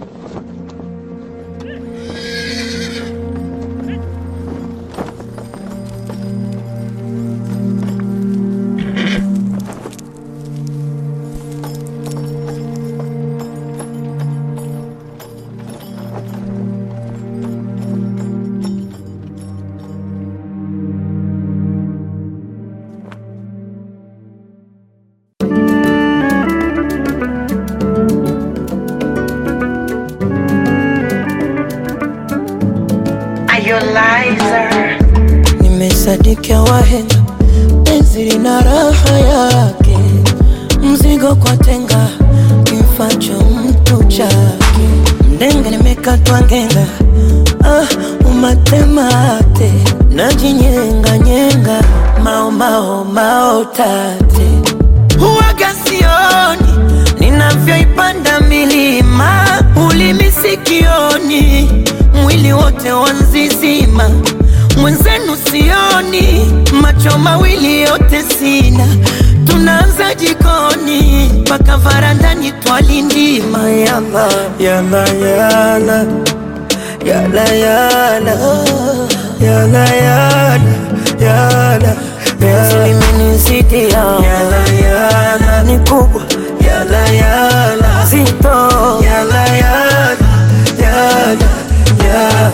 Nimesadikia wahenga, penzi lina raha yake, mzigo kwa tenga, kimfacho mtu chake. Mdenga nimekatwa ngenga, ah, umatemate, najinyenga nyenga, mao mao mao tate, huwaga sioni ninavyoipanda milima, ulimi sikioni, mwili wote wanzizima mwenzenu sioni, macho mawili yote sina, tunaanza jikoni mpaka varandani twalindima. Yala yala yala yala yala yala yala yala penzi limenizidia yala yala ni kubwa yala yala zito yala yala yala yala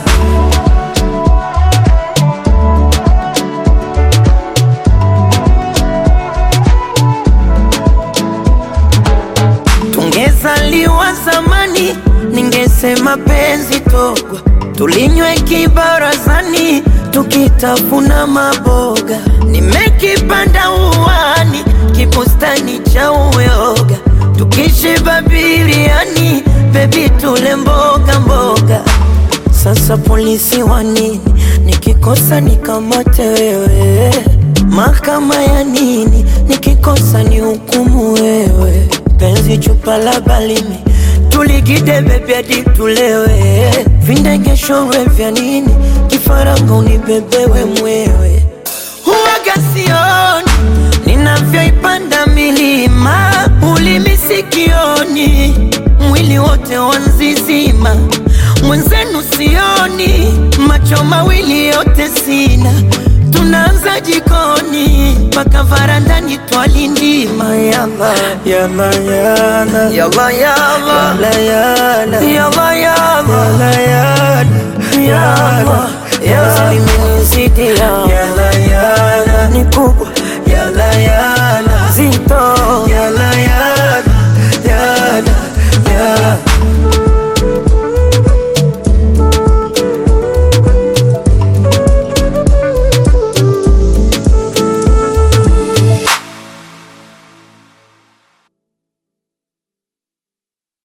Tungezaliwa zamani, ningesema penzi togwa, tulinywe kibarazani, tukitafuna maboga. Nimekipanda uwani, kibustani cha uyoga, tukishiba biriani, bebi tule mboga mboga. Sasa polisi wa nini? Nikikosa nikamate wewe, mahakama ya nini? Nikikosa ni hukumu wewe, penzi chupa la balimi tuligide bebi hadi tulewe, vindegeshorwe vya nini? Kifaranga unibebewe mwewe, huwaga sioni ninavyoipanda milima, ulimi sikioni, mwili wote wanzizima mwenzenu sioni, macho mawili yote sina, tunaanza jikoni mpaka varandani twalindima. Yala yala yala yala yala yala